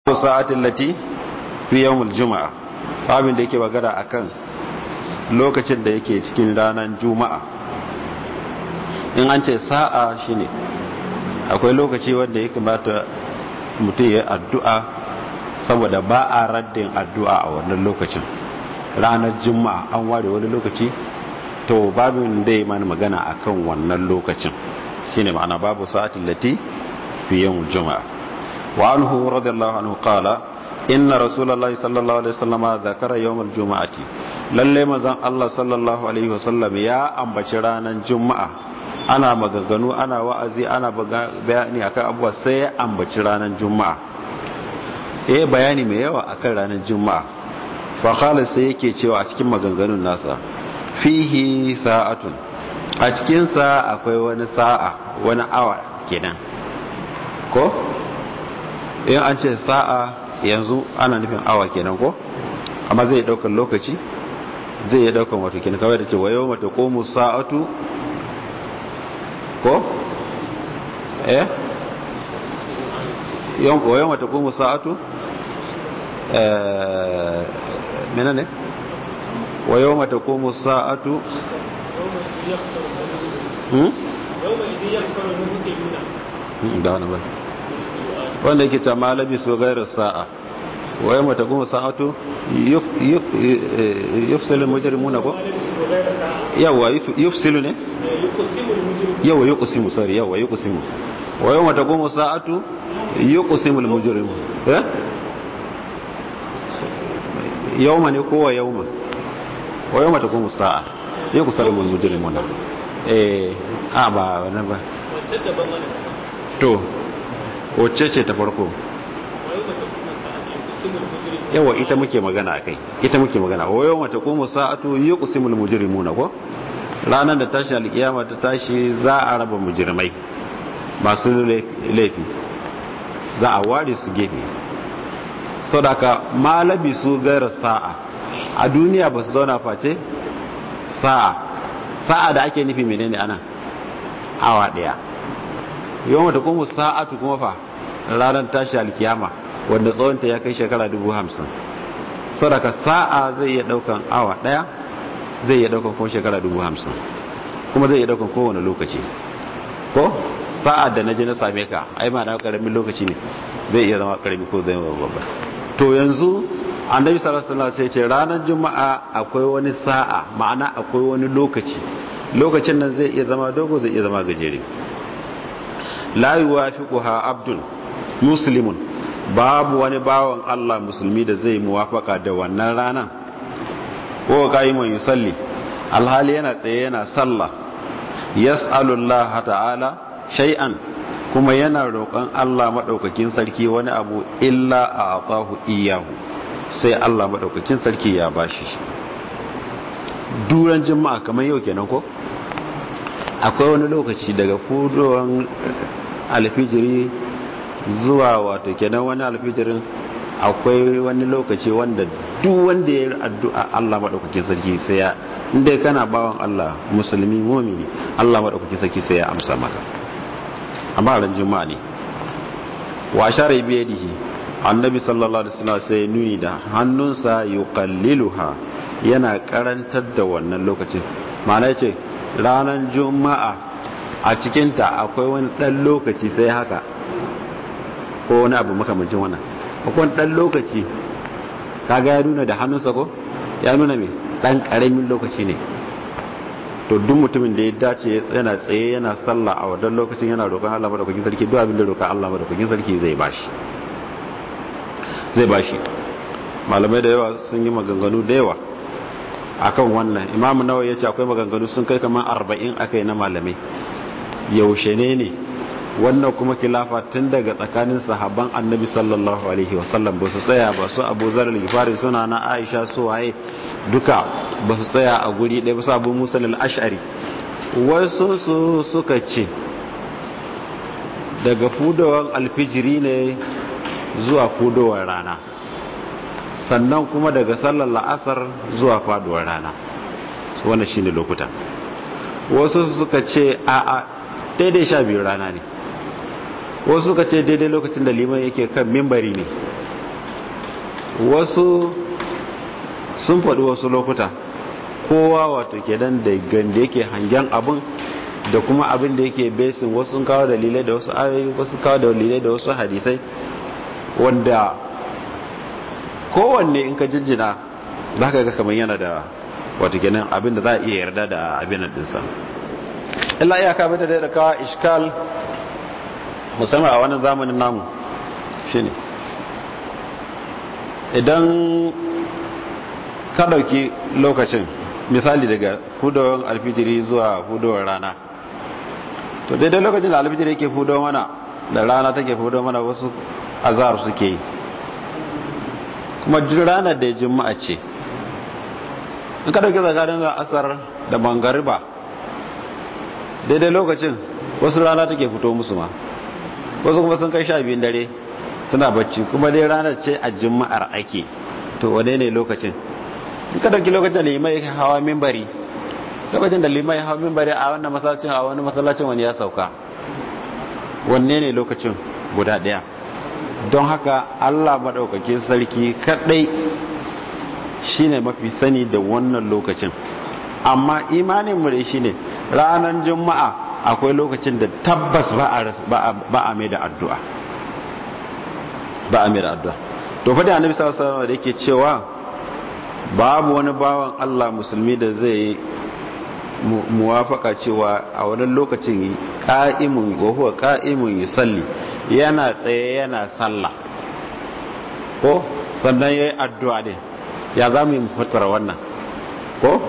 sa'atin lati fi yawmul juma'a abin da yake magana akan lokacin da yake cikin ranar juma'a in an ce sa'a shine akwai lokaci wanda ya kamata mutum ya addu'a saboda ba a raddin addu'a a wannan lokacin ranar juma'a an ware wani lokaci to babin da ya mana magana akan wannan lokacin shine ma'ana babu sa'atin lati fi yawmul juma'a وعنه رضي الله عنه قال إن رسول الله صلى الله عليه وسلم ذكر يوم الجمعة lalle mazan Allah sallallahu alaihi wasallam ya ambaci ranar juma'a ana maganganu ana wa'azi ana bayani akan abuwa sai ya ambaci ranar juma'a eh bayani mai yawa akan ranar juma'a fa qala sai yake cewa a cikin maganganun nasa fihi sa'atun a cikin sa akwai wani sa'a wani awa kenan ko in an ce sa'a yanzu ana nufin awa kenan ko amma zai daukar lokaci zai yi daukar wato kenan kawai da ce wayo mata komu sa'atu ko eh wayo mata komu sa'atu eh mena ne wayo mata komu sa'atu hmm? da wani bai wanda yake ta malabi su gairar sa'a waye mata kuma sa'atu yufsilu mujrimuna ko yawa yufsilu ne yawa yuqsimu sorry yawa yuqsimu waye mata kuma sa'atu yuqsimu mujrimu eh yawma ne ko wa yawma waye mata kuma sa'a yuqsimu mujrimuna eh a ba wannan ba to wacce ce ta farko yawa ita muke magana akai ita muke magana wayo mata kuma sa'atu yuqsimul mujrimuna ko ranar da tashi alkiyama ta tashi za a raba mujrimai masu laifi za a ware su gefe sadaka malabi su gaira sa'a a duniya ba su zauna face sa'a sa'a da ake nufi menene ana awa daya yau mata kuma sa'atu kuma fa ranar tashi alkiyama wanda tsawonta ya kai shekara dubu hamsin sadaka sa'a zai iya daukan awa daya zai iya daukan kuma shekara dubu hamsin kuma zai iya daukan kowane lokaci ko sa'a da na je na same ka ai ma na karamin lokaci ne zai iya zama karami ko zai zama babba to yanzu annabi sallallahu alaihi wasallam sai ce ranar juma'a akwai wani sa'a ma'ana akwai wani lokaci lokacin nan zai iya zama dogo zai iya zama gajere la yuwafiquha abdun muslimun babu wani bawan Allah musulmi da zai muwafaka da wannan ranan ko qaimun yusalli alhali yana tsaye yana sallah yas'alu Allah ta'ala shay'an kuma yana roƙon Allah madaukakin sarki wani abu illa a'tahu iyyahu sai Allah madaukakin sarki ya bashi duran juma'a kamar yau kenan ko akwai wani lokaci daga fudowan alfijiri zuwa wato kenan wani alfijirin akwai wani lokaci wanda duk wanda ya addu'a Allah madaukakin sarki sai ya inda kana bawan Allah musulmi mu'mini Allah madaukakin sarki sai ya amsa maka amma ran juma'a ne wa ashara bi yadihi annabi sallallahu alaihi wasallam sai nuni da hannunsa yuqalliluha yana karantar da wannan lokacin ma'ana yace ranar juma'a a cikinta akwai wani ɗan lokaci sai haka ko wani abu makamancin wannan akwai wani ɗan lokaci kaga ya nuna da hannunsa ko ya nuna mai ɗan ƙaramin lokaci ne to duk mutumin da ya dace yana tsaye yana sallah a wadan lokacin yana roƙon Allah madaukakin sarki duk abin da roƙon Allah madaukakin sarki zai bashi zai bashi malamai da yawa sun yi maganganu da yawa akan wannan imamu nawa ya ce akwai maganganu sun kai kamar arba'in akai na malamai yaushe ne ne wannan kuma kilafa tun daga tsakanin sahabban annabi sallallahu alaihi wasallam ba su tsaya ba su abu zarar gifari suna na aisha su waye duka ba su tsaya a guri ɗaya ba su abu musa ashari wasu su suka ce daga fudowar alfijiri ne zuwa fudowar rana sannan kuma daga sallar la'asar zuwa faduwar rana wannan shine lokuta wasu suka ce a a daidai sha biyu rana ne wasu suka ce daidai lokacin da liman yake kan mimbari ne wasu sun faɗi wasu lokuta kowa wato kenan da ganda yake hangen abin da kuma abin da yake besin wasu sun kawo dalilai da wasu ayoyi wasu kawo dalilai da wasu hadisai wanda kowanne in ka jinjina za ka ga kamar yana da wato kenan abin da za a iya yarda da abin dinsa illa iyaka bada da kawo iskal musamman a wannan zamanin namu shine idan ka ɗauki lokacin misali daga hudowar alfijiri zuwa hudowar rana to daidai lokacin da alfijiri yake hudowar mana da rana take hudowar mana wasu azhar suke yi kuma duk ranar da juma'a ce in ka ɗauki tsakanin asar da mangariba daidai lokacin wasu rana take fito musu ma wasu kuma sun kai sha biyun dare suna bacci kuma dai ranar ce a juma'ar ake to wane ne lokacin suka dauki lokacin da limai hawa mimbari lokacin da limai hawa mimbari a wannan masallacin a wani masallacin wani ya sauka wanne ne lokacin guda daya don haka Allah madaukakin sarki kadai shine mafi sani da wannan lokacin amma imanin mu da shine ranar juma'a akwai lokacin da tabbas ba a mai da addu'a ba a mai da addu'a to fa da annabi sallallahu alaihi wasallam da yake cewa babu wani bawan Allah musulmi da zai muwafaka cewa a wani lokacin ka'imun wa huwa ka'imun yusalli yana tsaye yana sallah ko sannan yayi addu'a ne ya zamu yi fatara wannan ko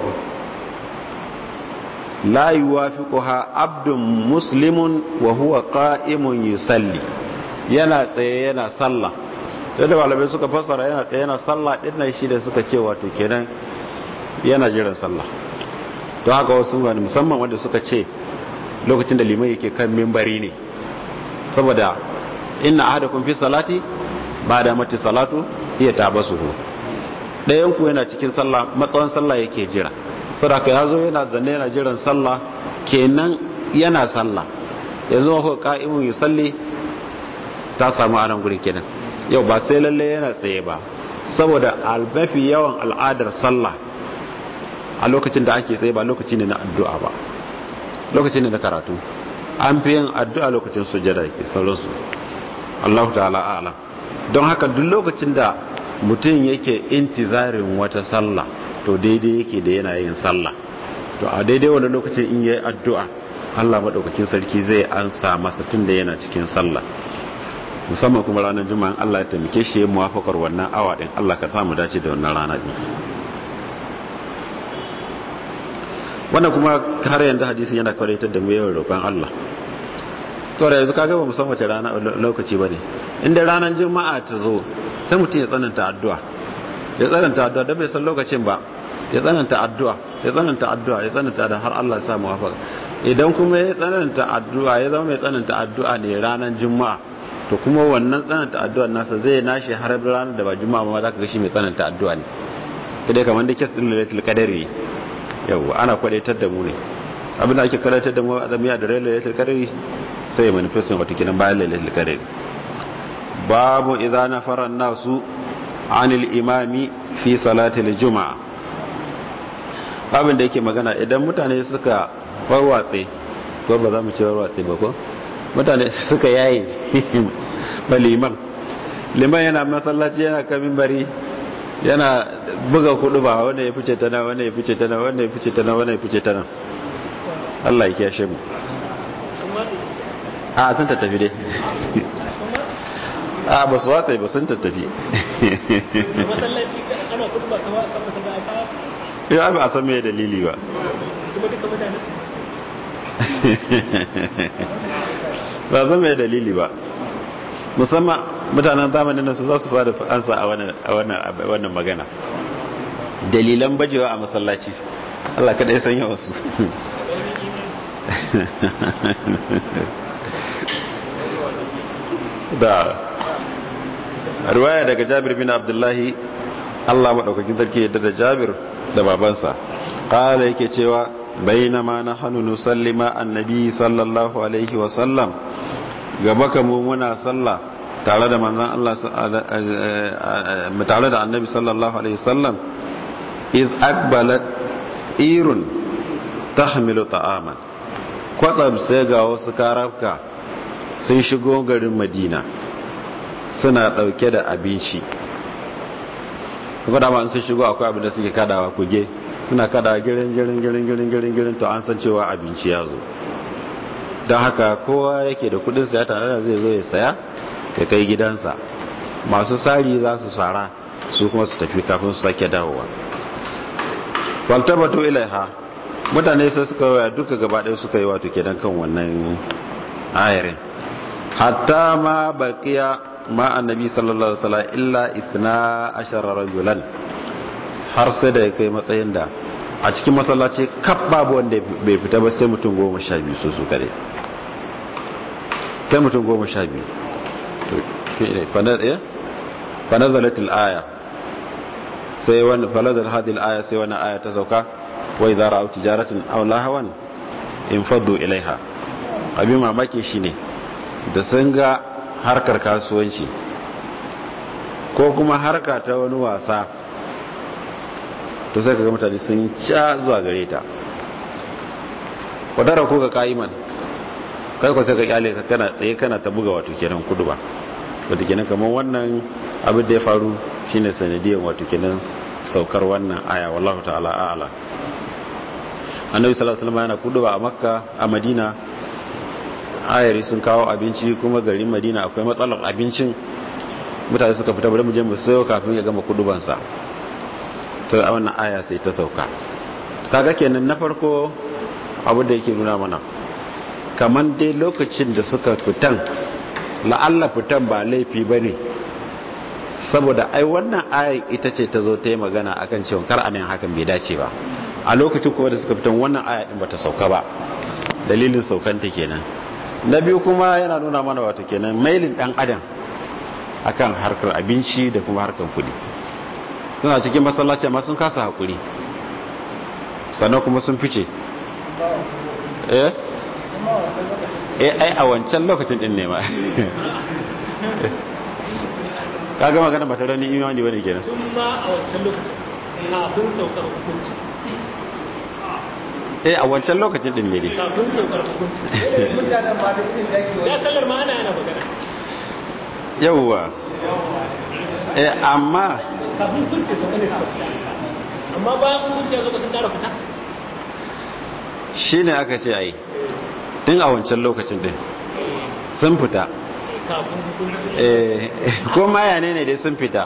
la yuwafiquha abdun muslimun wa huwa qa'imun yusalli yana tsaye yana sallah da da malamai suka fassara yana tsaye yana sallah din nan shi da suka ce wato kenan yana jiran sallah to haka wasu wani musamman wanda suka ce lokacin da liman yake kan mimbari ne saboda inna ahadakum fi salati ba da mati salatu iya tabasuhu ɗayan ku yana cikin sallah matsawan sallah yake jira saboda ya zo yana zanne yana jiran sallah kenan yana sallah yanzu ko ka'imun yusalli ta samu a nan guri kenan yau ba sai lalle yana tsaye ba saboda albafi yawan al'adar sallah a lokacin da ake tsaye ba lokaci ne na addu'a ba lokaci ne na karatu an fi yin addu'a lokacin sujada yake sauransu Allah ta'ala a'lam don haka duk lokacin da mutum yake intizarin wata sallah to daidai yake da yana yin sallah to a daidai wani lokacin in yi addu'a Allah maɗaukakin sarki zai ansa masa tun da yana cikin sallah musamman kuma ranar juma'an Allah ya taimake shi ya muwafakar wannan awa ɗin Allah ka samu dace da wannan rana ɗin wannan kuma har yanzu hadisin yana kwaratar da mu yawan roƙon Allah to da yanzu kaga ba mu san wace rana lokaci bane inda ranar juma'a ta zo sai mutum ya tsananta addu'a ya tsananta addu'a da bai san lokacin ba ya tsananta addu'a ya tsananta addu'a ya tsananta da har Allah ya sa muwafaka idan kuma ya tsananta addu'a ya zama mai tsananta addu'a ne ranar juma'a to kuma wannan tsananta addu'a nasa zai nashi har ranar da ba juma'a ma za ka ga shi mai tsananta addu'a ne kadai kamar da kes din lailatul qadari yawa ana kwadaitar da mu ne abin da ake kwadaitar da mu a zamiya da lailatul qadari sai ya manifestin wata kinan bayan lailatul qadari babu idza nafara nasu anil imami fi salatil juma'a babin da yake magana idan mutane suka warwatse ko ba za mu ce warwatse ba ko mutane suka yayi ba liman liman yana masallaci yana kamin bari yana buga kudu ba wanda ya fice tana wanda ya fice tana wanda ya fice tana wanda ya fice tana Allah ya kiyashe mu a sun tattafi dai a ba su watsa ba sun tattafi ya ba a san mai dalili ba ba san mai dalili ba musamman mutanen zamanin nan su za su fara ansa a wannan magana dalilan bajewa a masallaci Allah kada ya sanya wasu da ruwaya daga jabir bin abdullahi Allah maɗaukakin sarki yadda da jabir da babansa ƙala yake cewa bainama na hannu nusallima annabi sallallahu alaihi wasallam gaba kamu muna sallah tare da manzan Allah tare da annabi sallallahu alaihi wasallam iz akbalat irun tahmilu ta'aman kwatsam sai ga wasu karafka sun shigo garin madina suna dauke da abinci kuma da ma sun shigo akwai abin da suke kadawa kuge suna kadawa girin girin girin girin girin girin to an san cewa abinci ya zo don haka kowa yake da kudin saya tare da zai zo ya saya ka kai gidansa masu sari za su sara su kuma su tafi kafin su sake dawowa faltabatu ilaiha mutane sai suka waya duka gaba ɗaya suka yi wato kenan kan wannan ayarin hatta ma baqiya ma annabi sallallahu alaihi wasallam illa ithna ashara rajulan har sai da ya kai matsayin da a cikin masallaci kaf babu wanda bai fita ba sai mutum goma sha biyu su su kare sai mutum goma sha biyu fanazalatul aya sai wani falazal hadil aya sai wani aya ta sauka wai zara au tijaratin aw lahawan in faddu ilaiha abin mamaki shine da sun ga harkar kasuwanci ko kuma harka ta wani wasa to sai kaga mutane sun ca zuwa gare ta wadara ko ga ka'iman kai ko sai ka kyale ka kana tsaye kana ta buga wato kenan kudu ba wato kenan kamar wannan abin da ya faru shine sanadiyar wato kenan saukar wannan aya wallahu ta'ala a'ala annabi sallallahu alaihi wasallam yana kudu a makka a madina ayari sun kawo abinci kuma garin madina akwai matsalar abincin mutane suka fita bari mu je mu sayo kafin ya gama kudubansa to a wannan aya sai ta sauka kaga kenan na farko abu da yake nuna mana kaman dai lokacin da suka fitan la'alla fitan ba laifi ba ne saboda ai wannan aya ita ce ta zo ta yi magana akan cewa kar anan hakan bai dace ba a lokacin kuma da suka fitan wannan aya din bata sauka ba dalilin saukanta kenan na biyu kuma yana nuna mana wato kenan mailin dan adam akan harkar abinci da kuma harkar kudi suna cikin masallaci amma sun kasa hakuri sannan kuma sun fice eh eh ai a wancan lokacin din ne ma ka ga magana ba ta rani imani bane kenan tun ma a wancan lokacin kafin saukar hukunci eh a wancan lokacin din ne dai kafin saukar hukunci ya sallar ma ana yana magana yawwa eh amma kafin hukunci sauka ne suka fita amma bayan hukunci ya zo sun dara fita shine aka ce ai tun a wancan lokacin din sun fita kafin hukunci eh ko ma ya ne dai sun fita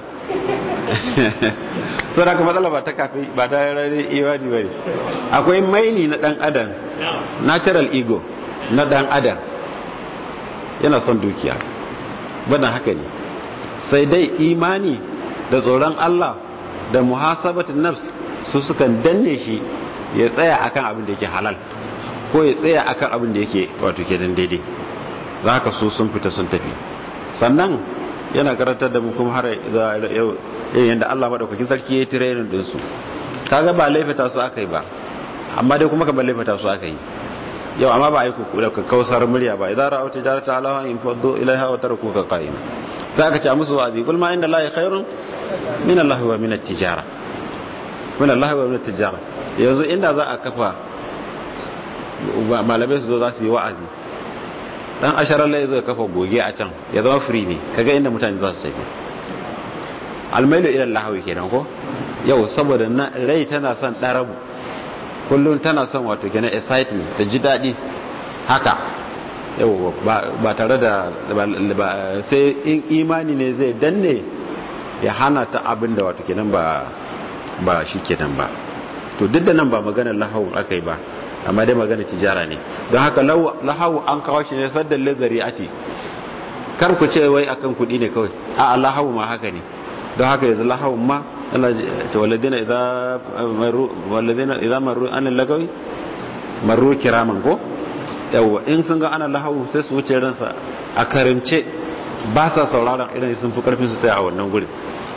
so da ka matsala ba ta kafi ba ta rari iwadi bane akwai maini na dan adam natural ego na dan adam yana son dukiya bana haka ne sai dai imani da tsoron Allah da muhasabatin nafs su sukan danne shi ya tsaya akan abin da yake halal ko ya tsaya akan abin da yake wato ke dan daidai za ka so sun fita sun tafi sannan yana karantar da mu kuma har yau yadda Allah madaukakin sarki ya yi training din su kaga ba laifata su aka yi ba amma dai kuma ka ba laifata su aka yi yau amma ba a yi kuku da kausar murya ba idan ra'au tijarata alaha in faddu ilaiha wa tarakuka qa'ima sai aka ce musu wa'azi kul ma inda Allah khairun min Allah wa min at-tijara min Allah wa min at-tijara yanzu inda za a kafa malamai su zo za su yi wa'azi dan asharar lai zai kafa goge a can ya zama free ne kaga inda mutane za su tafi almailu ila lahawi kenan ko yau saboda rai tana son darabu kullum tana son wato kenan excitement ta ji daɗi haka yau ba tare da sai in imani ne zai danne ya hana ta abin da wato kenan ba ba shi kenan ba to duk da nan ba maganar lahawun aka yi ba amma dai magana tijara ne don haka lahawu an kawo shi ne saddan lazari ati kar ku ce wai akan kuɗi ne kawai a lahawu ma haka ne don haka yanzu lahawun ma Allah ce walladina idza maru walladina idza maru an lagawi maru kiraman ko yawa in sun ga ana lahawu sai su wuce ransa a karimce ba sa sauraron irin sun fi karfin su sai a wannan gurin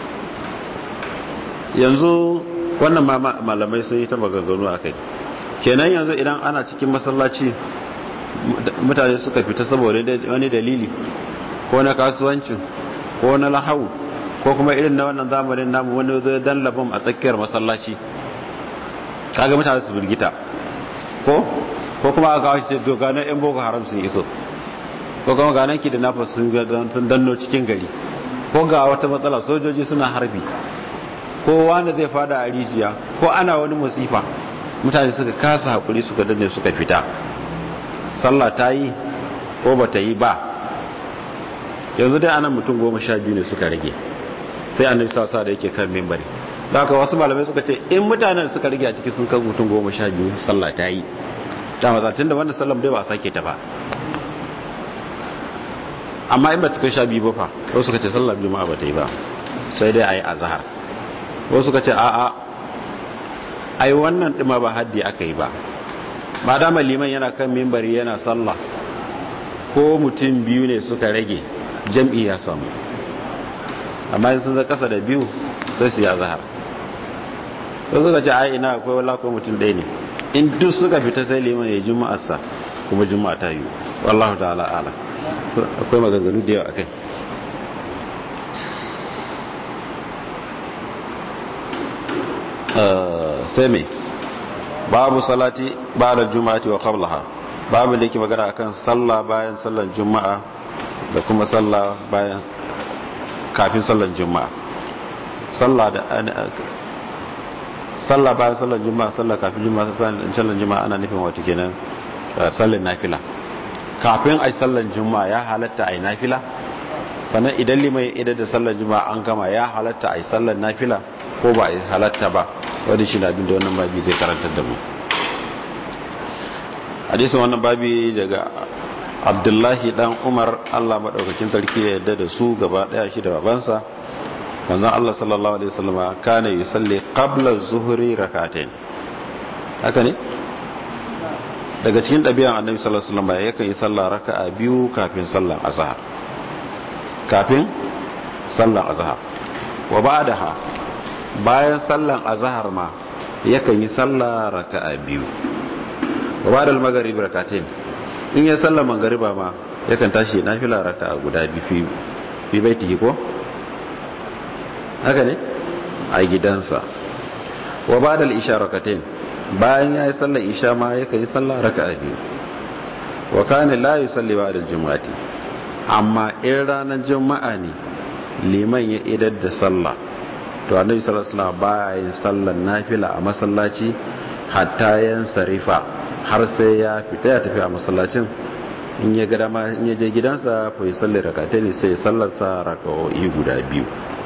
yanzu wannan malamai sun yi ta maganganu a kai kenan yanzu idan ana cikin masallaci mutane suka fita saboda wani dalili ko na kasuwancin ko na lahau ko kuma irin na wannan zamanin namu wani zai dan labam a tsakiyar masallaci kaga mutane su birgita ko ko kuma aka kawo shi doganan yan boko haram sun iso ko kuma ga nan da nafa sun danno cikin gari ko ga wata matsala sojoji suna harbi ko wani zai fada a rijiya ko ana wani musifa mutane suka kasa hakuri suka danne suka fita sallah ta yi ko ba ta yi ba yanzu dai anan mutum goma sha biyu ne suka rage sai annabi sasa da yake kan mimbari da haka wasu malamai suka ce in mutanen suka rage a ciki sun kan mutum goma sha biyu sallah ta yi ta mazatin da wannan sallam dai ba sake ta ba amma in ba ta kai sha biyu ba fa wasu suka ce sallar juma'a ba ta yi ba sai dai a yi azahar wasu suka ce a'a ai wannan ɗima ba haddi aka yi ba ma dama liman yana kan mimbari yana sallah ko mutum biyu ne suka rage jam'i ya samu amma sun za kasa da biyu sai su yi azahar wasu suka ce ai ina akwai wala ko mutum ɗaya ne in duk suka fita sai liman ya juma'arsa kuma juma'a ta yi wallahu ta'ala ala akwai maganganu da yawa akai sai me babu salati ba'da juma'ati wa qablaha babu da yake magana akan sallah bayan sallar juma'a da kuma sallah bayan kafin sallar juma'a sallah da sallah bayan sallar juma'a sallah kafin juma'a sallar juma'a ana nufin wato kenan sallar nafila kafin ai sallar juma'a ya halatta ai nafila sannan idan limai idan da sallar juma'a an gama ya halatta ai sallar nafila ko ba ai halatta ba wanda shi na abin da wannan babi zai karantar da mu hadisin wannan babi daga abdullahi dan umar allah maɗaukakin sarki ya yadda da su gaba ɗaya shi da babansa manzon allah sallallahu alaihi wasallama kana yusalli qabla zuhri rak'atayn haka ne daga cikin ɗabi'an annabi sallallahu alaihi wasallama yakan yi sallah raka'a biyu kafin sallar azhar kafin sallar azhar wa ba'daha bayan sallar azhar ma yakan yi sallah raka'a biyu wa ba'da al-maghrib rak'atayn in ya sallar magriba ma yakan tashi nafila raka'a guda biyu fi baitihi ko haka ne a gidansa wa ba da isha rakatain bayan ya yi sallar isha ma ya yi sallar raka a biyu wa kane la yi salli ba da juma'ati amma in ranar juma'a ne liman ya idar da sallah to annabi sallallahu alaihi wasallam ba yin sallar nafila a masallaci hatta yan sarifa har sai ya fita ya tafi a masallacin in ya ga dama in ya je gidansa fa yi sallar rakatain sai ya sallarsa raka'o'i guda biyu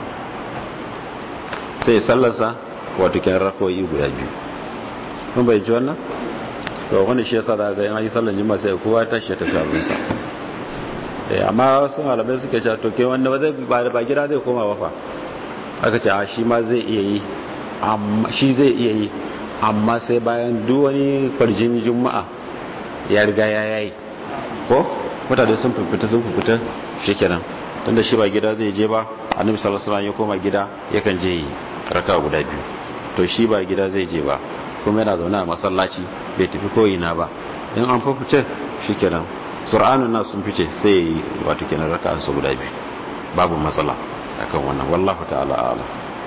sai sallarsa wato kyan rakoyi guda biyu kun bai ji wannan to wani shi yasa daga yan yi sallar jima sai kowa ta shi tafi abinsa amma wasu malamai suke cewa to ke wanda ba zai ba gida zai koma ba fa aka ce a shi ma zai iya yi shi zai iya yi amma sai bayan duk wani kwarjin juma'a ya riga ya yayi ko mutane sun fifita sun fifita shikenan tunda shi ba gida zai je ba annabi sallallahu alaihi wasallam ya koma gida yakan je yi raka guda biyu to shi ba gida zai je ba kuma yana zaune a masallaci bai tafi koyina ba in an fice shikenan sur'anun na sun fice sai yi wato kenan raka su guda biyu babu matsala akan wannan wallahu ta'ala ala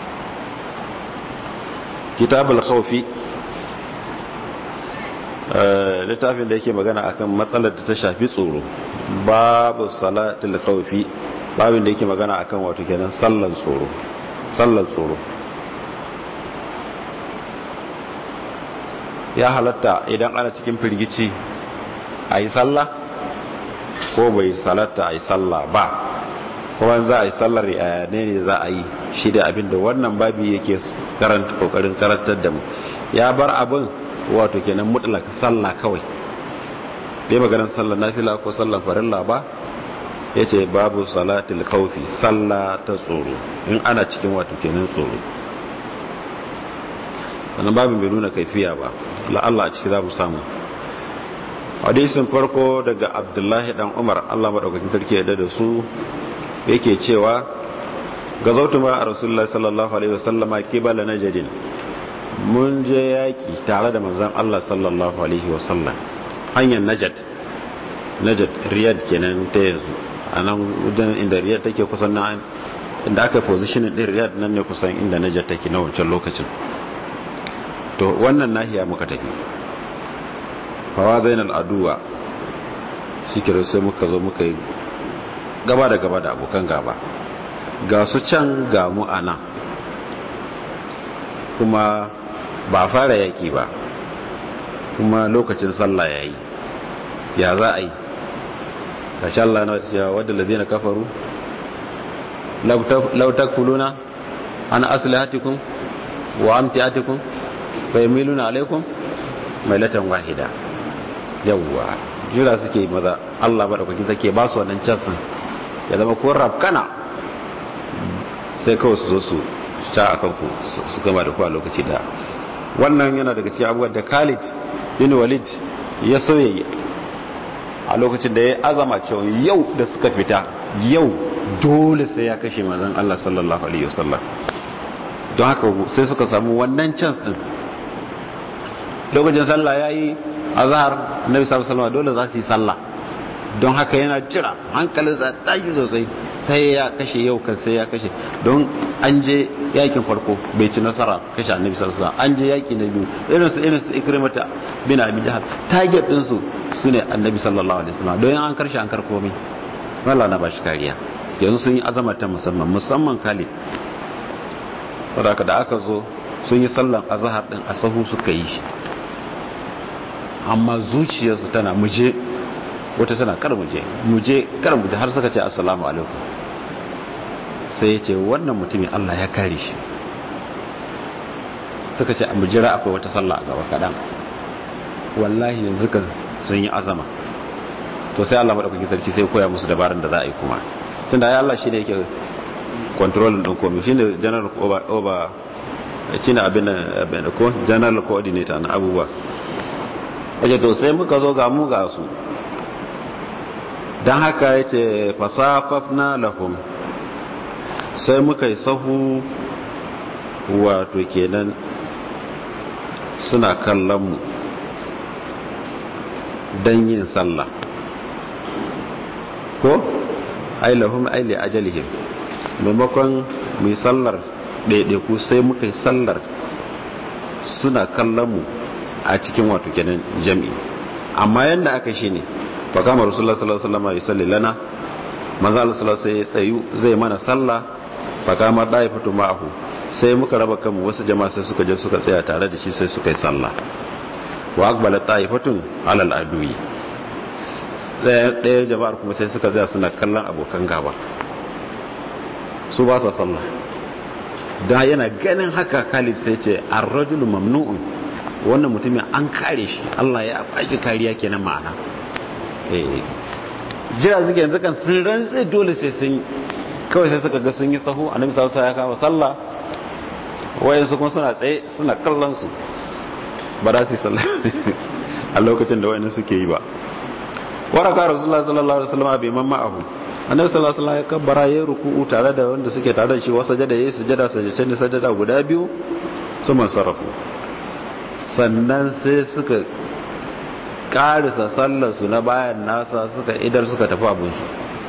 kitabul khawfi littafin da yake magana akan matsalar da ta shafi tsoro babu salatul khawfi babin da yake magana akan wato kenan sallan tsoro sallan tsoro ya halatta idan ana cikin firgici a yi sallah ko bai salatta a yi sallah ba kuma za a yi sallar ne ne za a yi shi da abin da wannan babi yake karanta kokarin karantar da mu ya bar abin wato kenan mutlaka sallah kawai dai maganar sallar nafila ko sallar farilla ba ya ce babu salatul kaufi sallah ta tsoro in ana cikin wato kenan tsoro sannan babin bai nuna kaifiya ba la'alla a ciki za mu samu hadisin farko daga abdullahi dan umar allah maɗaukakin tarki yadda da su yake cewa ga zautu ma a rasulullah sallallahu alaihi wasallama kibala na jadin mun je yaƙi tare da manzan allah sallallahu alaihi wasallam hanyar najat najat riyad kenan ta yanzu a nan wajen inda riyar take kusan na inda aka positionin din riyar nan ne kusan inda najar take na wancan lokacin to wannan nahiya muka tafi fawa zainal aduwa shi kira sai muka zo muka yi gaba da gaba da abokan gaba ga su can ga mu a nan kuma ba fara yaki ba kuma lokacin sallah ya yi ya za a yi kashi Allah na cewa wadda ladina kafaru lautak fuluna an aslihatikun wa amtiatikum fa yamiluna alaikum mailatan wahida yawwa jira suke maza Allah madaukakin take ba su wannan chansin ya zama ko rafkana sai kawai su zo su ta akan ku su gama da ku a lokaci da wannan yana daga cikin abubuwan da Khalid bin Walid ya soye a lokacin da ya azama cewa yau da suka fita yau dole sai ya kashe manzon Allah sallallahu alaihi wasallam don haka sai suka samu wannan chance din lokacin sallah yayi azhar annabi sallallahu alaihi wasallam dole za su yi sallah don haka yana jira hankalin sa tashi sosai sai ya kashe yau kan sai ya kashe don an je yakin farko bai ci nasara kashe annabi sallallahu alaihi wasallam an je yaki na biyu irin su irin su ikrimata bin abi jahal target din su sune annabi sallallahu alaihi wasallam don an karshe an karko mai wallahi na bashi kariya yanzu sun yi azama ta musamman musamman Khalid saboda da aka zo sun yi sallan azhar din a sahu suka yi shi amma zuciyarsu tana muje wata tana kar muje muje kar muje har suka ce assalamu alaikum sai ya ce wannan mutumin Allah ya kare shi suka ce mu jira akwai wata sallah a gaba kaɗan wallahi yanzu kan sun yi azama to sai Allah maɗaukaki sarki sai koya musu dabarun da za a yi kuma tunda ya Allah shi ne yake controlling ɗin komi shi ne general over shi ne abin ko general coordinator na abubuwa wace to sai muka zo ga mu ga su don haka ya ce fasafafna lahum sai muka yi sahu wato kenan suna kallon mu don yin sallah ko ailahum aile ajalihim maimakon mai sallar ɗaiɗaiku sai muka yi sallar suna kallon mu a cikin wato kenan jami'i amma yadda aka shi ne fa kama rasulullah sallallahu alaihi wasallam yusalli lana manzo Allah sallallahu alaihi tsayu zai mana sallah fa kama daifatu ma'ahu sai muka raba kanmu wasu jama'a sai suka je suka tsaya tare da shi sai suka yi sallah wa aqbala taifatun alal adui ɗaya jama'ar kuma sai suka tsaya suna kallon abokan gaba su ba sa sallah da yana ganin haka Khalid sai ce ar-rajulu mamnu'un wannan mutumin an kare shi Allah ya baki kariya kenan ma'ana eh jira suke yanzu kan sun rantse dole sai sun kawai sai suka ga sun yi sahu annabi sallallahu alaihi wasallam ya kawo sallah wayan su kuma suna tsaye suna kallon su ba za su yi sallah a lokacin da wayannan suke yi ba waraka rasulullah sallallahu alaihi wasallam bai mamma abu annabi sallallahu alaihi wasallam ya kabbara ya ruku'u tare da wanda suke tare da shi wasa jada yayi sujada sajdace ne sajada guda biyu su sarrafu sannan sai suka karisa sallarsu na bayan nasa suka idar suka tafi abinsu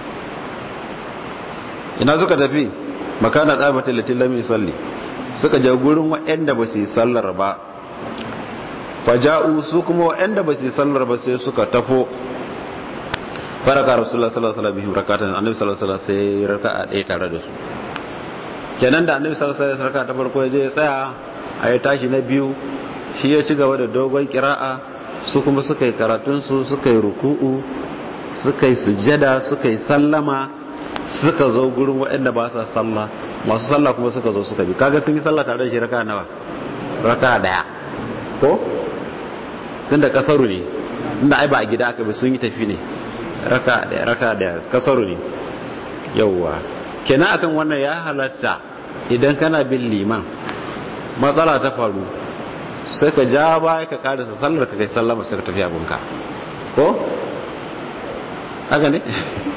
ina suka tafi makana ɗabatin latin salli suka je gurin waɗanda ba su yi sallar ba faja'u su kuma waɗanda ba su yi sallar ba sai suka tafo faraka rasulullah sallallahu alaihi wasallam rakatan annabi sallallahu alaihi wasallam sai raka'a ɗaya tare da su kenan da annabi sallallahu alaihi wasallam raka'a ta farko ya je ya tsaya a ya tashi na biyu shi ya ci gaba da dogon kira'a su kuma suka yi karatunsu suka yi ruku'u suka yi sujada suka yi sallama suka zo gurin waɗanda ba sa sallah masu sallah kuma suka zo suka bi kaga sun yi sallah tare da shi raka nawa raka daya ko tunda kasaru ne tunda ai ba a gida aka bi sun yi tafi ne raka daya raka daya kasaru ne yawwa kenan akan wannan ya halatta idan kana bin liman matsala ta faru sai ka ja baya ka karisa sallar ka kai sallama sai ka tafi abinka ko? haka ne?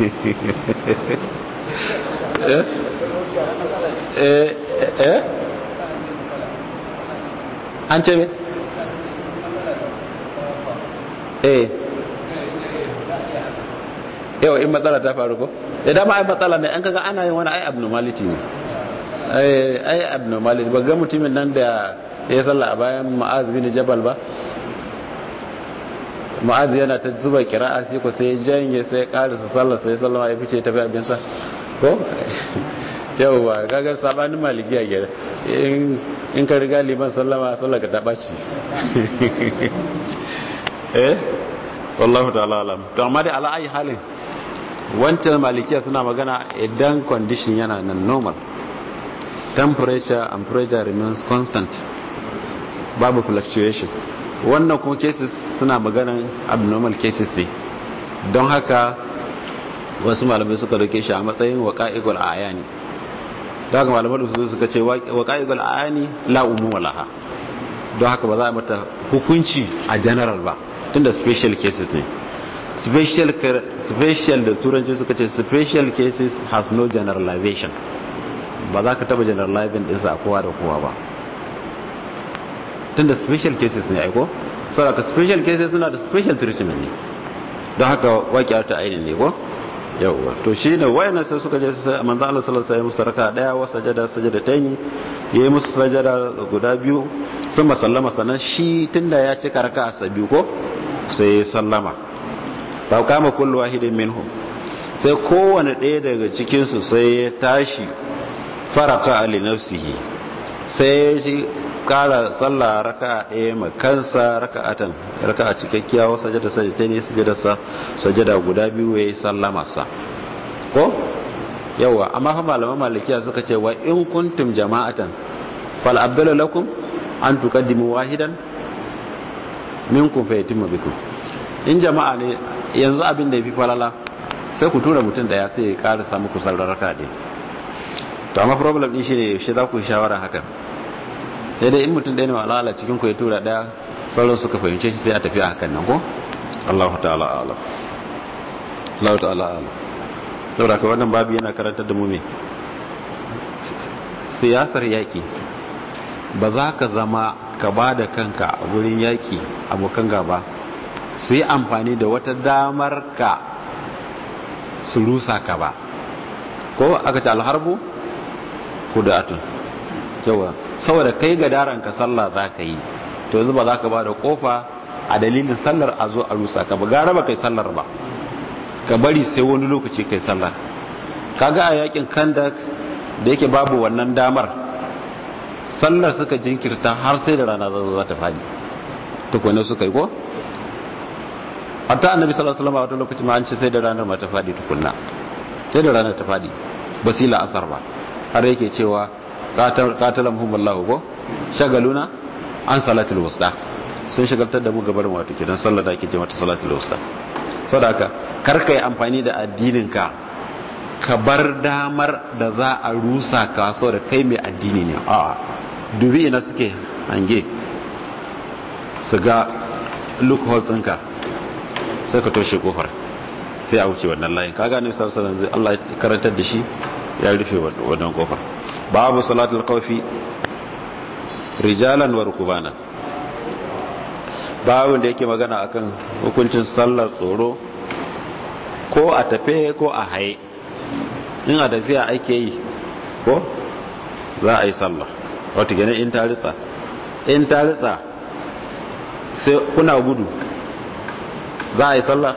eh eh an ce me? eh yau yawa in matsala ta faru ko idan ma ai matsala ne an kaga ana yin wani ai abnormality ne ai ai abnormality ba ga mutumin nan da ya salla a bayan ma'az bin jabal ba ma'az yana ta zuba kira'a sai ko sai janye sai karisa sallar sai sallama ya fice tafi abin sa ko yawa kaga sabanin malikiya gere in in ka riga liman sallama sallar ka ta baci eh wallahu ta'ala alam to amma dai ala ayi halin wancan malikiya suna magana idan condition yana nan normal temperature and pressure remains constant babu fluctuation wannan kuma cases suna maganan abnormal cases ne don haka wasu malamai suka dauke shi a matsayin waqa'iqul ayani don haka malamai su suka ce waqa'iqul ayani la umuma laha don haka ba za a mata hukunci a general ba tunda special cases ne special special da turanci suka ce special cases has no generalization ba za ka taba generalizing ɗinsa a kowa da kowa ba tunda special cases ne aiko saboda special cases suna da special treatment ne don haka waƙiyar ta ainihin ne ko yawwa to shi ne wayannan sai suka je manzo Allah sallallahu alaihi wasallam raka daya wa sajada sajada tayni yayi musu sajada guda biyu sun masallama sannan shi tunda ya cika raka a biyu ko sai ya sallama ba kama kullu wahidin minhum sai kowane ɗaya daga cikin su sai ya tashi faraka ali nafsihi sai ya kara sallah raka ɗaya makansa raka'atan raka'a cikakkiya wa sajada sajada ne sajada sa sajada guda biyu yayi sallama sa ko yawa amma fa malaman malikiya suka ce wa in kuntum jama'atan fal abdul lakum an tuqaddimu wahidan minkum fa yatimmu bikum in jama'a ne yanzu abin da yafi falala sai ku tura mutum daya sai ya karasa muku sallar raka ɗaya to amma problem din shine shi za ku yi shawara hakan sai dai in mutum ɗaya ne wa alala cikin ku ya tura ɗaya sauran suka fahimce shi sai a tafi a hakan nan ko Allah ta'ala ala Allah ta'ala ala saboda ka wannan babu yana karantar da mu me siyasar yaƙi ba za ka zama ka ba da kanka a wurin yaƙi abokan gaba su yi amfani da wata damar ka su rusa ka ba ko aka ce alharbu kudatun yawa saboda kai ga daren ka sallah za ka yi to yanzu ba za ka ba da kofa a dalilin sallar a zo a rusa ka ba gara ba kai sallar ba ka bari sai wani lokaci kai sallar kaga a yakin kandak da yake babu wannan damar sallar suka jinkirta har sai da rana za ta fadi tukwane suka yi ko hatta annabi sallallahu alaihi wasallam a wata lokaci ma an ce sai da ranar ma ta fadi tukunna sai da ranar ta fadi basila asar ba har yake cewa qatalamhum wallahu ko shagaluna an salatul wusta sun shagaltar da mu gabarin wato kidan sallar da ake ce mata salatul wusta saboda karka yi amfani da addinin ka ka bar damar da za a rusa ka da kai mai addini ne a dubi ina suke hange su ga loophole ɗinka sai ka toshe kofar sai a wuce wannan layin ka gane sarsaran zai Allah karantar da shi ya rufe wannan kofar babu salatul kawfi rijalan wa rukubana babu da yake magana akan hukuncin sallar tsoro ko a tafe ko a haye in a tafiya ake yi ko za a yi sallar wata gane in ta ritsa in ta ritsa sai kuna gudu za a yi sallar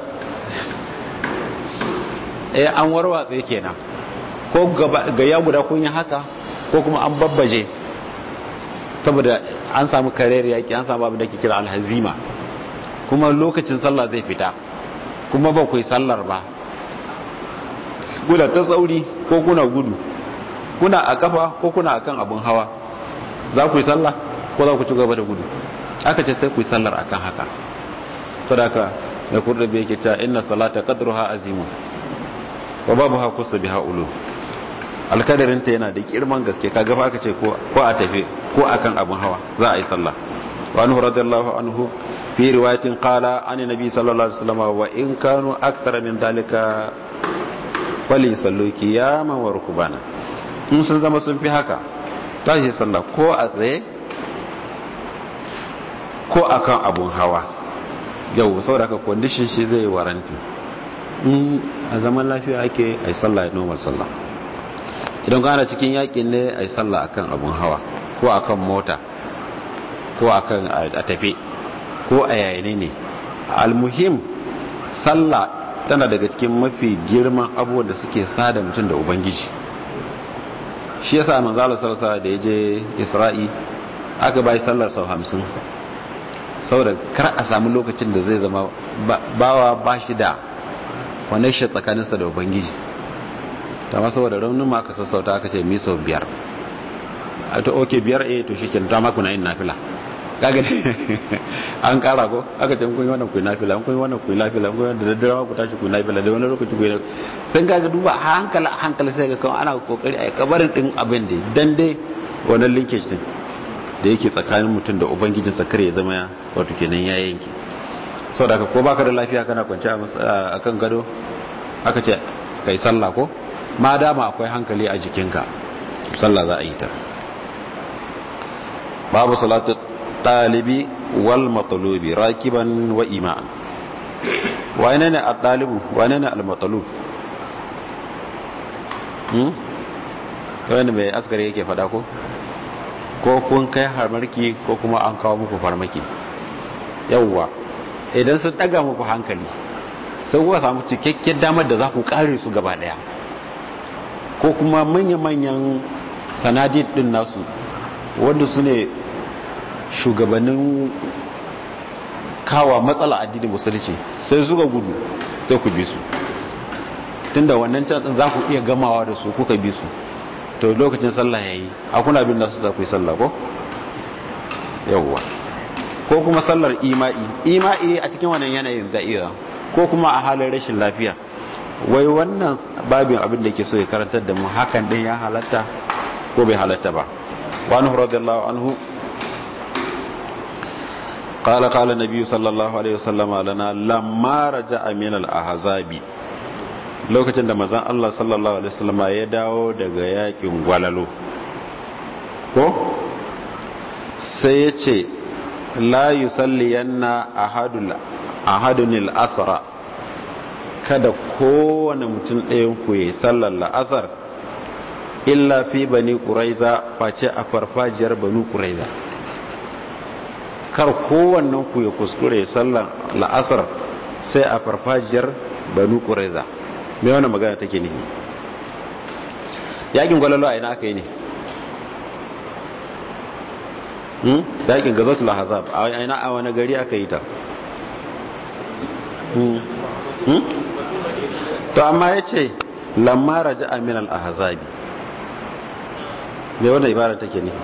eh an warwatse kenan ko ga ya guda kun yi haka ko kuma an babbaje saboda an samu karer yaki an samu abin da ke kira alhazima kuma lokacin sallah zai fita kuma ba ku yi sallar ba kuna ta tsauri ko kuna gudu kuna a kafa ko kuna akan abin hawa za ku yi sallah ko za ku ci gaba da gudu aka ce sai ku yi sallar akan haka to da haka da kurdabe yake cewa inna salata qadruha azimun wa babu ha kusa biha ulu alkadarinta yana da girman gaske kaga fa aka ce ko a tafi ko akan abin hawa za a yi sallah wa anhu radiyallahu anhu fi riwayatin qala an nabi sallallahu alaihi wasallam wa in kanu akthara min dalika fali sallu qiyaman wa rukbana in sun zama sun fi haka tashi sallah ko a tsaye ko akan abun hawa yau saboda ka condition shi zai waranti in a zaman lafiya ake a yi sallah normal sallah idan kana cikin yakin ne a yi sallah akan abun hawa ko akan mota ko akan a tafe ko a yayane ne almuhim sallah tana daga cikin mafi girman abubuwan da suke sada mutum da ubangiji shi yasa manzala sarsa da ya je isra'i aka bai sallar sau hamsin saboda kar a sami lokacin da zai zama bawa ba shi da wane shi tsakaninsa da ubangiji ta ma saboda raunin ma aka sassauta aka ce mi sau biyar a to oke biyar eh to shi ke ta makuna yin nafila kaga an kara ko aka ce kun yi wannan kuyi nafila kun yi wannan kuyi nafila kun yi da daddare ku tashi kuyi nafila da wani lokaci kuyi nafila sai kaga duba a hankali a hankali sai ga kawai ana kokari a kabarin din abin da dan dai wannan linkage din da yake tsakanin mutum da ubangijin sa kare ya zama wato kenan ya yanke saboda haka ko baka da lafiya kana kwance a kan gado aka ce kai sallah ko ma dama akwai hankali a jikinka sallah za a yi ta babu salatu ɗalibi wal matsalubi rakiban wa ima'an wane ne a ɗalibu wane ne al-matsalub wani mai askari yake fada ko ko kun kai harmarki ko kuma an kawo muku farmaki yauwa idan sun ɗaga muku hankali sai kuwa samu cikakken damar da za ku kare su gaba ɗaya ko kuma manya-manyan sanadid ɗin nasu wanda su ne shugabannin kawa matsala addinin musulunci sai suka gudu sai ku bi su tunda wannan can za ku iya gamawa da su kuka bi su to lokacin sallah yayi a kuna bin nasu za ku yi sallah ko yawwa ko kuma sallar ima'i ima'i a cikin wannan yanayin da'ira ko kuma a halin rashin lafiya wai wannan babin abin da ke so ya karantar da mu hakan din ya halatta ko bai halatta ba wani radiyallahu anhu قال قال النبي صلى الله عليه وسلم لنا لما رجع من الاحزاب lokacin da mazan Allah sallallahu alaihi wasallam ya dawo daga yakin gwalalo ko sai ya ce la yusalliyanna ahadul ahadunil asra kada kowane mutum ɗayan ku yi sallar la'asar illa fi bani quraiza face a farfajiyar banu quraiza kar kowannen ku ya kuskure sallar la'asar sai a farfajiyar banu quraiza me wannan magana take ne yakin gwalalo a ina aka yi ne hmm yakin gazatul ahzab a ina a wani gari aka yi ta hmm hmm to amma yace lamma raja'a min al ahzabi me wannan ibara take ne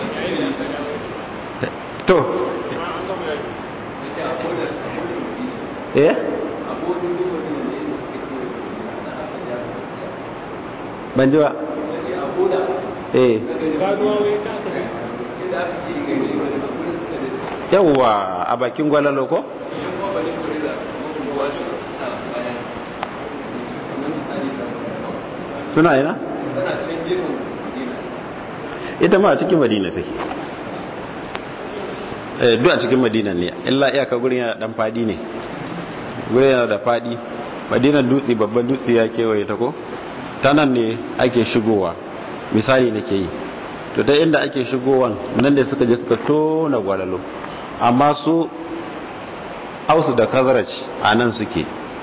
to eh ban ji ba eh yawwa a bakin gwalalo ko suna yana ita ma a cikin madina take eh duk a cikin madina ne illa iyaka gurin yana dan fadi ne gurin yana da fadi madinar dutse babban dutse ya kewaye ta ko ta nan ne ake shigowa misali nake yi to ta inda ake shigowan nan da suka je suka tona gwalalo amma su ausu da kazaraj a nan suke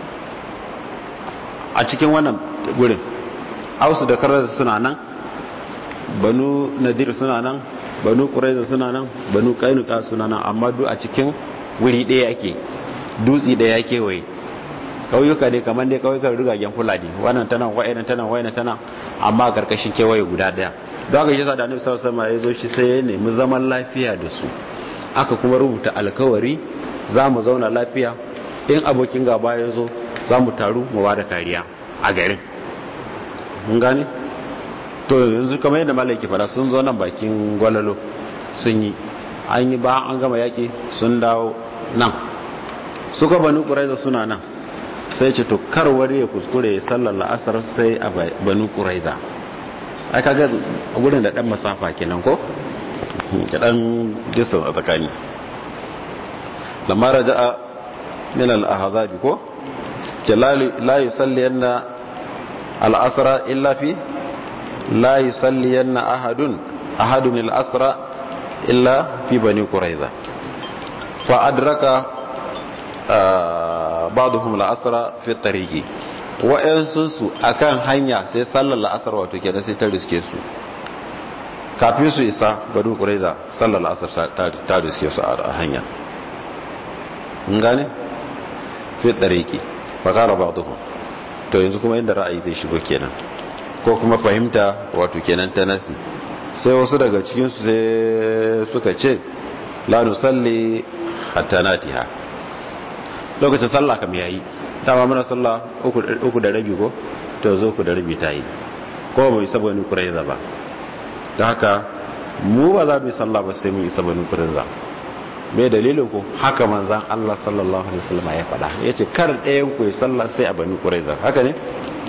a cikin wannan gurin ausu da kazaraj suna nan banu nadir suna nan banu kuraiza suna nan banu kainuka suna nan amma duk a cikin wuri ɗaya ake dutse ɗaya kewaye kauyuka ne kamar dai kauyukan rigagen fulani wannan tana wa'ina tana wa'ina tana amma karkashin kewaye guda daya don haka yasa da annabi sallallahu alaihi wasallam ya zo shi sai ya nemi zaman lafiya da su aka kuma rubuta alkawari za mu zauna lafiya in abokin gaba ya zo za mu taru mu bada kariya a garin mun gane to yanzu kamar yadda malai ke fara sun zo nan bakin gwalalo sun yi an yi ba an gama yaki sun dawo nan suka banu ƙuraiza suna nan sai ce to kar wani ya kuskure ya sallar la'asar sai a banu ƙuraiza ai kaga gudun da ɗan masafa kenan ko da ɗan disan a tsakani lamma raja'a min al-ahzabi ko ce la yusalli yanna al'asra illa fi la yusalli yanna ahadun ahadun al'asra illa fi bani quraiza fa adraka ba'dhum al'asra fi tariqi wa'ansu su akan hanya sai sallar la'asar wato kenan sai ta riske su kafin su isa bani quraiza sallar la'asar ta riske su a hanya gane fi tsareki fakara ba duhu to yanzu kuma inda ra'ayi zai shigo kenan ko kuma fahimta wato kenan ta nasi sai wasu daga cikinsu sai suka ce la nusalli hatta natiha lokacin sallah kam yayi dama muna sallah uku da rabi ko to zo ku da rabi ta yi ko ba isa bani kuraiza ba da haka mu ba za mu yi sallah ba sai mu isa bani kuraiza me dalilin ku haka manzan Allah sallallahu alaihi wasallam ya faɗa yace kar ɗayan ku yi sallah sai a bani quraiza haka ne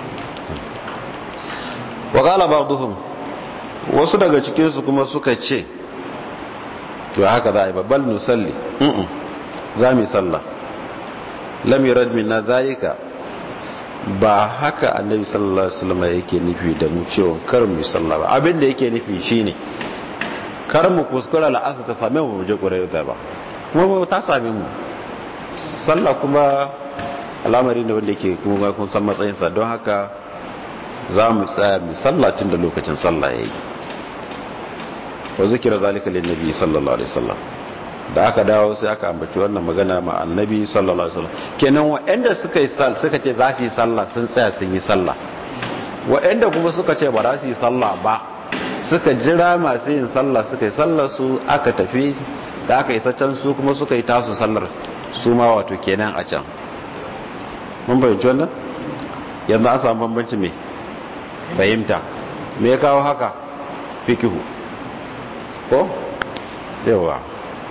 wa qala ba'dhum wasu daga cikin su kuma suka ce to haka za a yi babbal nusalli mm za mu yi sallah lam yurad minna zalika ba haka annabi sallallahu alaihi wasallam yake nufi da mu cewa kar mu yi sallah ba abin da yake nufi shine kar mu kuskura la'asa ta same mu je ƙuraita ba kuma ba ta same mu sallah kuma al'amari ne wanda ke kuma kun san matsayinsa don haka za mu tsaya mu sallah tun da lokacin sallah ya yi wa zikira zalika lin nabi sallallahu alaihi wasallam da aka dawo sai aka ambaci wannan magana ma annabi sallallahu alaihi wasallam kenan wa'anda suka yi sal suka ce za su yi sallah sun tsaya sun yi sallah wa'anda kuma suka ce ba za su yi sallah ba suka jira masu yin sallah suka yi sallar su aka tafi da aka isa can su kuma suka yi tasu sallar su ma wato kenan a can mun bayyanci wannan yanzu an samu bambanci mai fahimta me ya kawo haka fikihu ko yawa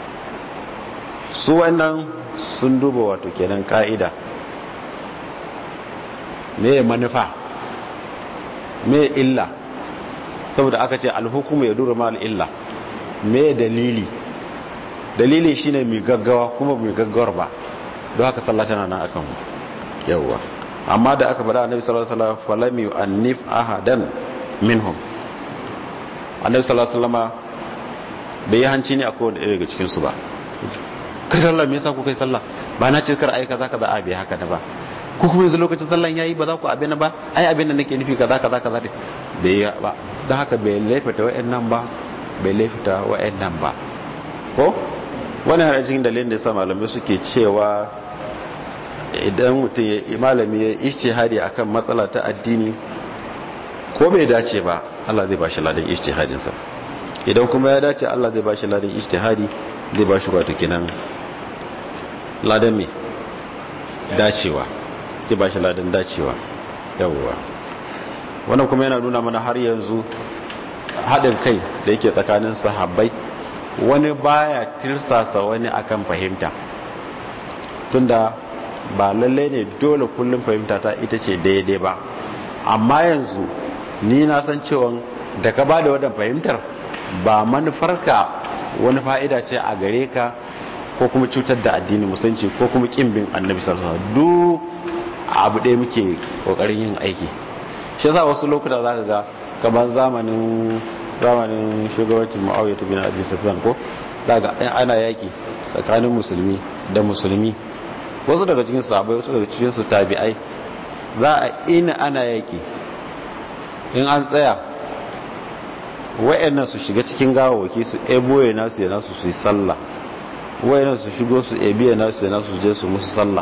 su wannan sun duba wato kenan ka'ida me manufa me illa saboda aka ce alhukumu ya dura mal illa me dalili dalili shine mai gaggawa kuma mai gaggawar ba don haka sallah tana nan akan yawa amma da aka faɗa annabi sallallahu alaihi wasallam falam yu'annif ahadan minhum annabi sallallahu alaihi wasallam bai yi hanci ne a kowane ɗaya daga cikin su ba kai Allah me yasa ku kai sallah ba na ce kar ai kaza kaza a bai haka da ba ko kuma yanzu lokacin sallan yayi ba za ku abin ba ai abin da nake nufi kaza kaza kaza bai yi ba don haka bai laifata wa'annan ba bai laifata wa'annan ba ko wani har cikin dalilin da ya sa malamai suke cewa idan mutum ya malami ya ishtihadi akan matsala ta addini ko bai dace ba Allah zai bashi ladan ishtihadin sa idan kuma ya dace Allah zai bashi ladan ishtihadi zai bashi wato kinan ladan me dacewa zai bashi ladan dacewa yawwa wannan kuma yana nuna mana har yanzu haɗin kai da yake tsakanin sahabbai wani baya tirsasa wani akan fahimta tunda ba lalle ne dole kullum fahimta ta ita ce daidai ba amma yanzu ni na san cewa da ka bada wadan fahimtar ba manufarka wani fa'ida ce a gare ka ko kuma cutar da addini musanci ko kuma kimbin annabi sallallahu alaihi wasallam duk abu ɗaya muke kokarin yin aiki shi yasa wasu lokuta zaka ga kamar zamanin zamanin shugabancin Muawiya bin Abi Sufyan ko daga ana yaki tsakanin musulmi da musulmi wasu daga cikin sahabbai wasu daga cikin su tabi'ai za a ina ana yaki in an tsaya wayannan su shiga cikin gawawaki su eboye nasu ya nasu su yi sallah wayannan su shigo su ebiye nasu ya nasu je su musu sallah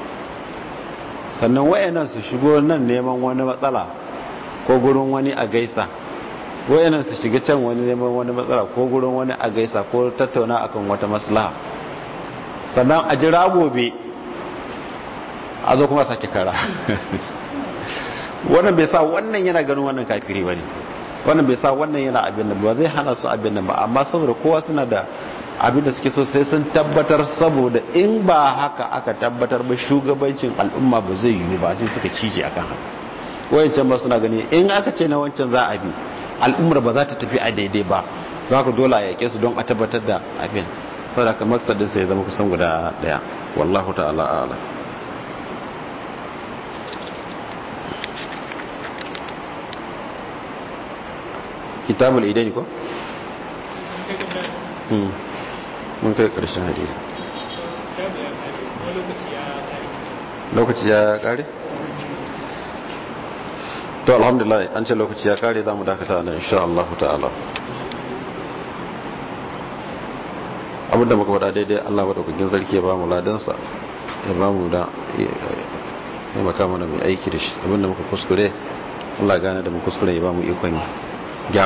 sannan wayannan su shigo nan neman wani matsala ko gurin wani a gaisa wayannan su shiga can wani neman wani matsala ko gurin wani a gaisa ko tattauna akan wata maslaha sannan a jira gobe a zo kuma sake kara wannan bai sa wannan yana ganin wannan kafiri ba ne wannan bai sa wannan yana abin nan ba zai hana su abin nan ba amma saboda kowa suna da abin da suke so sai sun tabbatar saboda in ba haka aka tabbatar ba shugabancin al'umma ba zai yiwu ba sai suka cije akan haka wayancan ba suna gani in aka ce na wancan za a bi al'ummar ba za ta tafi a daidai ba za ka dole a yake su don a tabbatar da abin saboda kamar sadin sai ya zama kusan guda daya wallahu ta'ala a'lam kitabul idaini ko kai kan nan Hmm. mun kai karshen hadisi kitabu ya kare kuma lokaci ya kare lokaci ya kare to alhamdulillah an ce lokaci ya kare za mu dakata nan insha Allah ta'ala abinda muka faɗa daidai Allah madaukakin sarki ya ba mu ladansa ya ba mu da ya maka mana mai aiki da shi abinda muka kuskure Allah gane da mu kuskure ya ba mu ikon yi